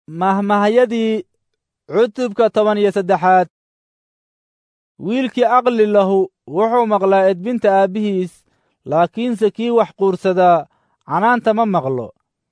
mahmahyadii cutubka toban iyo saddexaad wiilkii aqli lahu wuxuu maqlaa edbinta aabbihiis laakiinse kii wax quursadaa canaanta ma maqlo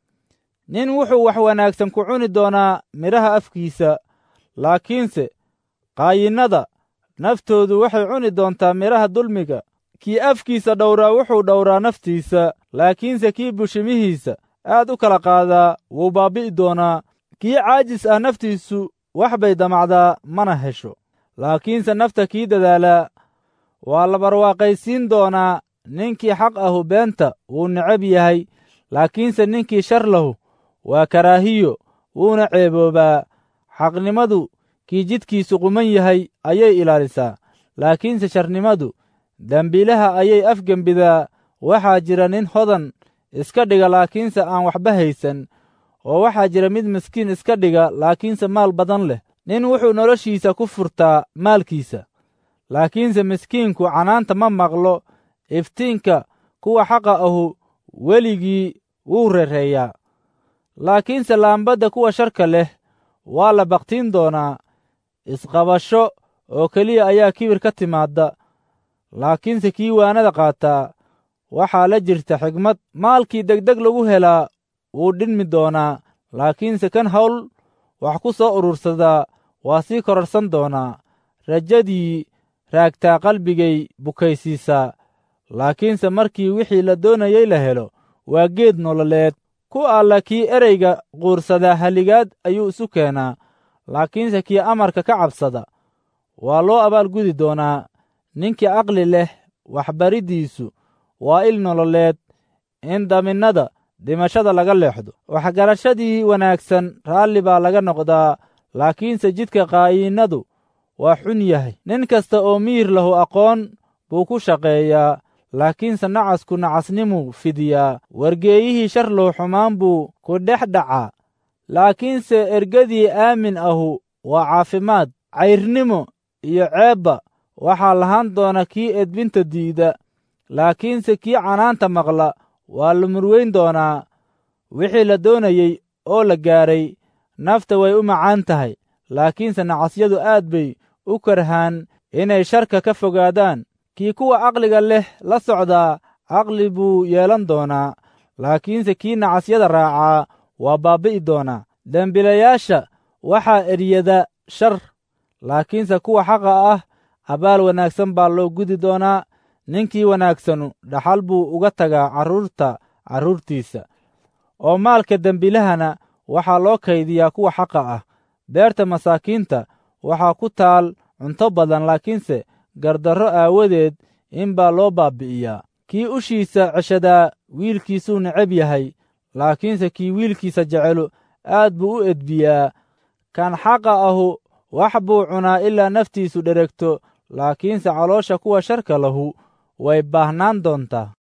nin wuxuu wax wanaagsan ku cuni doonaa midhaha afkiisa laakiinse qaayinnada naftoodu waxay cuni doontaa midhaha dulmiga kii afkiisa dhowraa wuxuu dhowraa naftiisa laakiinse kii bushimihiisa aad u kala qaadaa wuu baabbi'i doonaa kii caajis ah naftiisu wax bay damacdaa mana hesho laakiinse nafta kii dadaalaa waa la barwaaqaysiin doonaa ninkii xaq ahu beenta wuu necab yahay laakiinse ninkii shar lahu waa karaahiyo wuuna ceeboobaa xaqnimadu kii jidkiisu quman yahay ayay ilaalisaa laakiinse sharnimadu dembiilaha ayay afgembidaa waxaa jira nin hodan iska dhiga laakiinse aan waxba haysan oo waxaa jira mid miskiin iska dhiga laakiinse maal badan leh nin wuxuu noloshiisa ku furtaa maalkiisa laakiinse miskiinku canaanta ma maqlo iftiinka kuwa xaqa ahu weligii wuu rereeyaa laakiinse laambadda kuwa sharka leh waa la baktiin doonaa isqabasho oo keliya ayaa kibir ka timaadda laakiinse kii waanada qaataa waxaa la jirta xigmad maalkii degdeg lagu helaa wuu dhinmi doonaa laakiinse kan hawl wax ku soo urursadaa waa sii kororsan doonaa rajadii raagtaa qalbigay bukaysiisaa laakiinse markii wixii la doonayey la helo waa geed nololeed ku alla kii ereyga quursadaa halligaad ayuu isu keenaa laakiinse kii amarka ka cabsada waa loo abaalgudi doonaa ninkii aqli leh waxbariddiisu waa il nololeed in daminnada dhimashada laga leexdo waxgarashadii wanaagsan raalli baa laga noqdaa laakiinse jidka qaayinnadu waa xun yahay nin kasta oo miyir lahu aqoon buu ku shaqeeyaa laakiinse nacasku nacasnimuu fidiyaa wargeeyihii shar lahu xumaan buu ku dhex dhacaa laakiinse ergadii aamin ahu waa caafimaad cayrnimo iyo ceebba waxaa lahaan doona kii edbinta diida laakiinse kii canaanta maqla waa la murweyn doonaa wixii la doonayey oo la gaaray nafta way u macaan tahay laakiinse nacasyadu aad bay u karhaan inay sharka ka fogaadaan kii kuwa aqliga leh la socdaa caqli buu yeelan doonaa laakiinse kii nacasyada raacaa waa baabbi'i doonaa dembilayaasha waxaa eryada shar laakiinse kuwa xaqa ah abaal wanaagsan baa loo gudi doonaa ninkii wanaagsanu dhaxal buu uga tagaa carruurta carruurtiisa oo maalka dembilahana waxaa loo kaydiyaa kuwa xaqa ah beerta masaakiinta waxaa ku taal cunto badan laakiinse gardarro aawadeed in baa loo baabbi'iyaa kii ushiisa ceshadaa wiilkiisuu necab yahay laakiinse kii wiilkiisa jecelu aad buu u edbiyaa kan xaqa ahu wax buu cunaa ilaa naftiisu dheregto laakiinse caloosha kuwa sharka lahu way baahnaan doontaa